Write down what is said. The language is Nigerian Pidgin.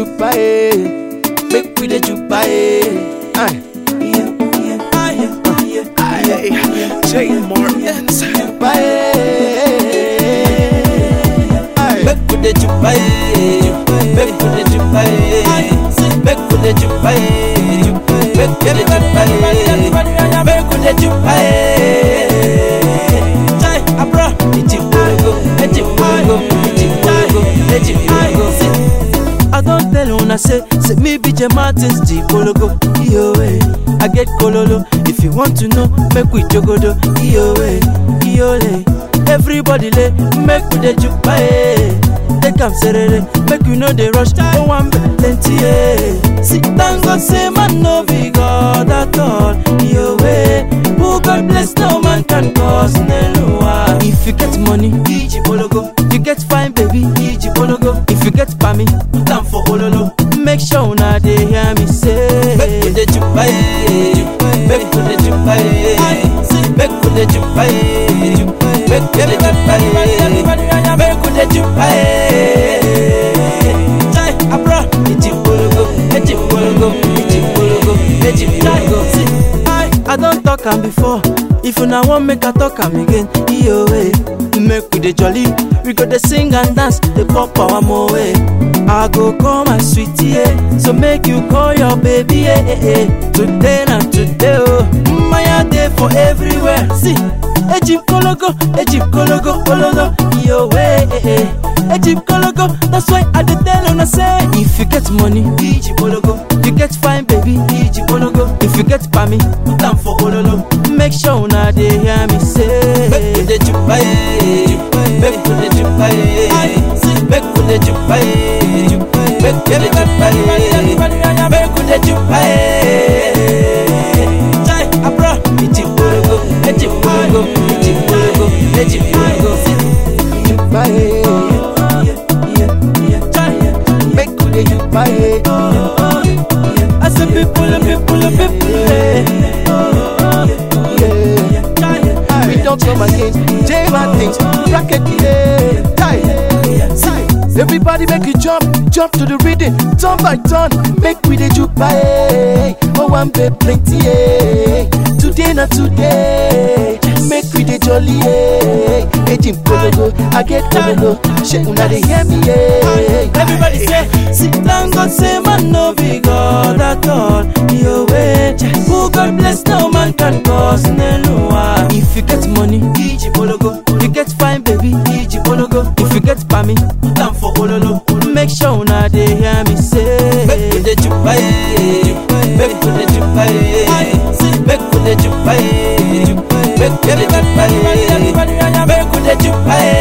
jupa eh. Make we the jupa eh. Aye. Aye. Jay Martins. Jupa eh. Aye. Make we the jupa eh. Make we the jupa eh. Make we the jupa eh. Make we the jupa eh. Make we the jupa eh. Jai abro, iti bologo, iti bologo, iti bologo, iti bologo. I don't tell una say, say me be J Martins G Kologo, yo eh. I get kololo. If you want to know, make we jogodo, yo eh, yo eh. Everybody lay, make we the jupa eh. Take am serere, make we know the rush. Oh one plenty eh. Sit down, God say man no be God at all, yo eh. Who God bless, no man can cause Nelua. If you get money, Iji Bologo. You get fine, baby, Iji Bologo. If you get pami, put am for Ololo. Make sure una dey hear me say. Make we the jupa eh. Make we the jupa eh. Make we the jupa eh. Make we the jupa eh. Make we the jupa eh. Jai abro, iti bologo, iti bologo, iti bologo, iti bologo. I, I don't talk am before. If una wan make I talk am again, iyo eh. Make we dey jolly, we go dey sing and dance, dey pop our mo eh. I go call my sweetie eh, so make you call your baby eh eh eh. Today na today oh, Maya dey for everywhere. See, Ejim kologo, Ejim kologo, kologo, iyo eh eh eh. Ejim kologo, that's why I dey tell una say, if you get money, Iji kologo. You get fine baby, Iji kologo. If you get pami, put am for ololo. Make sure una dey hear me say. Make we the jupa eh. Make we the jupa eh. Make we the jupa eh. Make we the jupa eh. Make we the jupa eh. Jai abro, iti bologo, iti bologo, iti bologo, iti bologo. Jupa eh. Make we dey jupa eh. I say people, people, people eh. Yeah. We don't come again. J things, bracket yeah. Tie. See, Everybody make you jump, jump to the rhythm, turn by turn, make we the jupa eh. Oh, one bit plenty eh. Today not today, make we the jolly eh. Ejim kologo, I get kololo, shey una dey hear me eh. Everybody say, sit down, God say man no be God at all. Yo way, who God bless, no man can cause Nelua. If you get money, Iji Bologo. You get fine, baby, Iji Bologo. If you get pami, put am for Ololo. Make sure una dey hear me say. Make we the jupa eh. Make we the jupa eh. Make we the jupa eh. Make we the jupa eh. Make we the jupa eh.